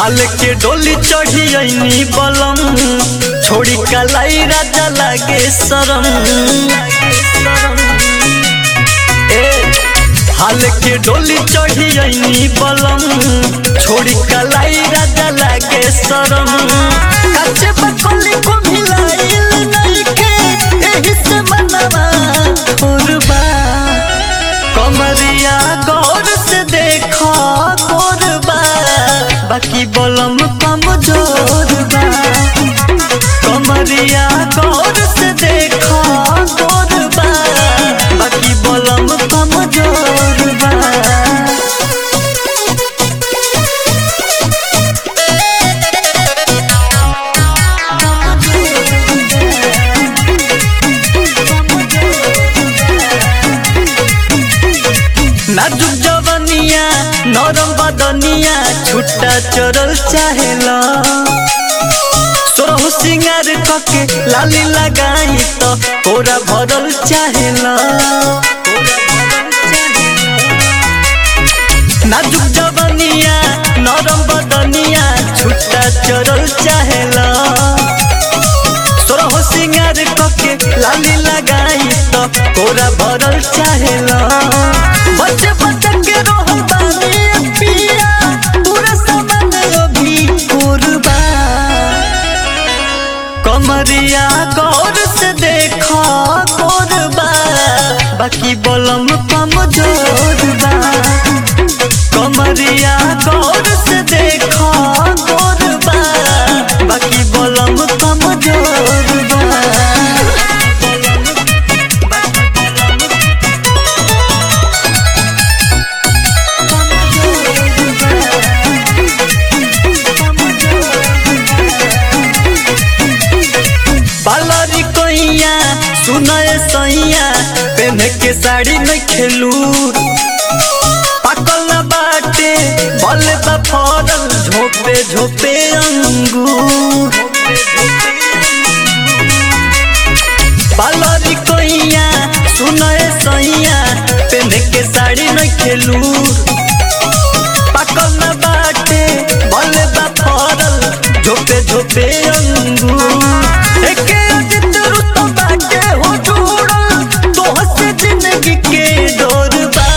हाल के डोली चढ़ी अइनी बलम छोड़ी कलाई राजा लागे शरम ए हाल के डोली चढ़ी अइनी बलम छोड़ी कलाई राजा लागे शरम कच्चे बकली को मिलाइल नइखे एही से मनवा उर्बा कमरिया गौर से देखो गोरबा बाकी बलम कमजोर बा कमरिया गौर से देखो गोरबा बाकी बलम कमजोर बा नाजुक जवनिया नरम बदनिया छुट्टा चरल चाहेला सोरहु सिंगार कके लाली लगाई तो तोरा भरल चाहेला नाजुक जवनिया नरम बदनिया छुट्टा चरल चाहेला सोरहु सिंगार कके लाली लगाई तो तोरा भरल चाहेला बच्चे बच्चे के रोहल बानी पिया पूरा सामान अभी कुर्बा कमरिया गौर से देखो कोरबा बाकी बलम कमजोर बा कमरिया गौर से देखो कोरबा बाकी बलम कमजोर बा बालरी कोइया सुनए सैया पेन्ह के साड़ी में खेलू पाकल न बाटे बल बा फरल झोपे झोपे अंगूर बालरी कोइया सुनए सैया पेन्ह के साड़ी में खेलू पाकल न बाटे बल बा फरल झोपे झोपे अंगूर एके अजित रुत बाटे हो जुड़ल तोह से जिंदगी के डोर बा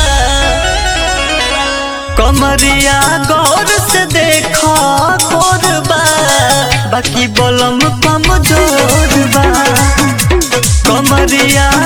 कमरिया गौर से देखो गोरबा बाकी बलम कमजोर बा कमरिया